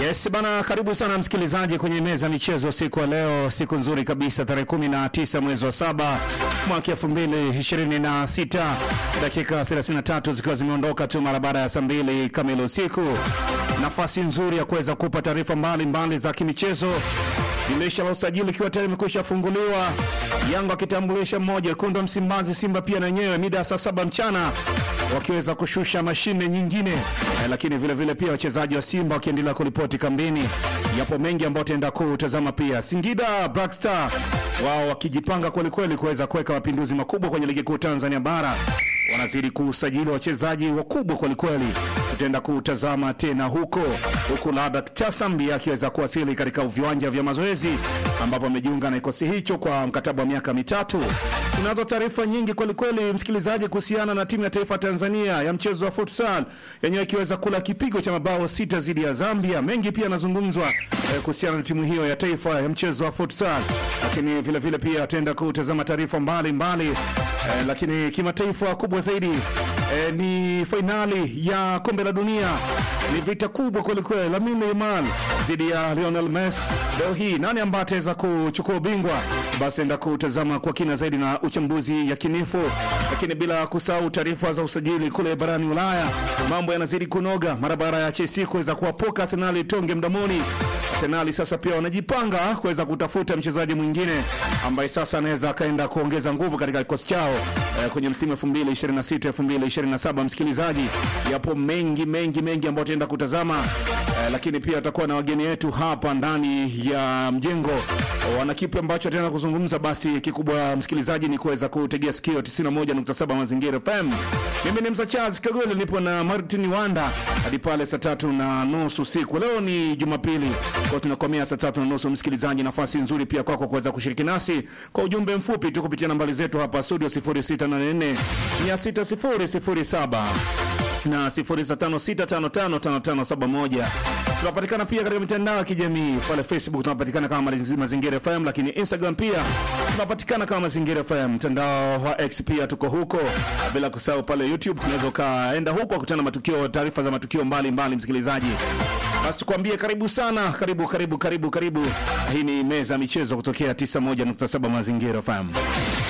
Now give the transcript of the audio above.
Yes bana, karibu sana msikilizaji kwenye meza ya michezo siku ya leo, siku nzuri kabisa, tarehe 19 mwezi wa saba mwaka 2026, dakika 33 zikiwa zimeondoka tu mara baada ya saa mbili kamili usiku. Nafasi nzuri ya kuweza kupa taarifa mbalimbali za kimichezo. Dirisha la usajili ikiwa tayari imekwisha funguliwa, Yanga akitambulisha mmoja, wekundu wa Msimbazi Simba pia na wenyewe mida ya saa saba mchana wakiweza kushusha mashine nyingine eh, lakini vile vile pia wachezaji wa Simba wakiendelea kuripoti kambini. Yapo mengi ambayo tutaenda kutazama pia. Singida Black Star wao wakijipanga kwelikweli kuweza kuweka mapinduzi makubwa kwenye ligi kuu Tanzania bara wanazidi kusajili wachezaji wakubwa kwelikweli. Tutaenda kutazama tena huko huku, labda Chasambi akiweza kuwasili katika viwanja vya mazoezi ambapo amejiunga na kikosi hicho kwa mkataba wa miaka mitatu. Tunazo taarifa nyingi kwelikweli, msikilizaji, kuhusiana na timu ya taifa Tanzania ya mchezo wa futsal yenyewe ikiweza kula kipigo cha mabao sita dhidi ya Zambia. Mengi pia yanazungumzwa eh, kuhusiana na timu hiyo ya taifa ya mchezo wa futsal, lakini vile vile pia tutaenda kutazama taarifa mbalimbali eh, lakini kimataifa kubwa zaidi eh, ni fainali ya kombe la dunia. Ni vita kubwa kwelikweli, Lamine Yamal dhidi ya Lionel Messi. Leo hii nani ambaye ataweza kuchukua ubingwa? Basi enda kutazama kwa kina zaidi na uchambuzi yakinifu, lakini bila kusahau taarifa za usajili kule barani Ulaya. Mambo yanazidi kunoga mara baada ya Chelsea kuweza kuwapoka Arsenal tonge mdomoni. Arsenal sasa pia wanajipanga kuweza kutafuta mchezaji mwingine ambaye sasa anaweza akaenda kuongeza nguvu katika kikosi chao eh, kwenye msimu 2026 2027. Msikilizaji, yapo mengi mengi mengi ambayo tutaenda kutazama eh, lakini pia tutakuwa na wageni wetu hapa ndani ya mjengo wana kipi ambacho tena kuzungumza. Basi kikubwa msikilizaji ni kuweza kutegea sikio 91.7 Mazingira FM. Mimi ni Msa Charles Kagole, nipo na Martin Wanda hadi pale saa tatu na nusu usiku. Leo ni Jumapili, kwa tunakomea saa tatu na nusu. Msikilizaji, nafasi nzuri pia kwako kuweza kushiriki nasi kwa ujumbe mfupi tu kupitia nambari zetu hapa studio 0684 6007 na 0656555571. Tunapatikana pia katika mitandao ya kijamii pale Facebook tunapatikana kama Mazi- Mazingira FM, lakini Instagram pia tunapatikana kama Mazingira FM. Mtandao wa X pia tuko huko, bila kusahau pale YouTube unaweza ukaenda huko kukutana matukio, taarifa za matukio mbalimbali mbali, msikilizaji. Basi tukwambie karibu sana, karibu karibu karibu karibu. Hii ni meza ya michezo kutokea 91.7 Mazingira FM.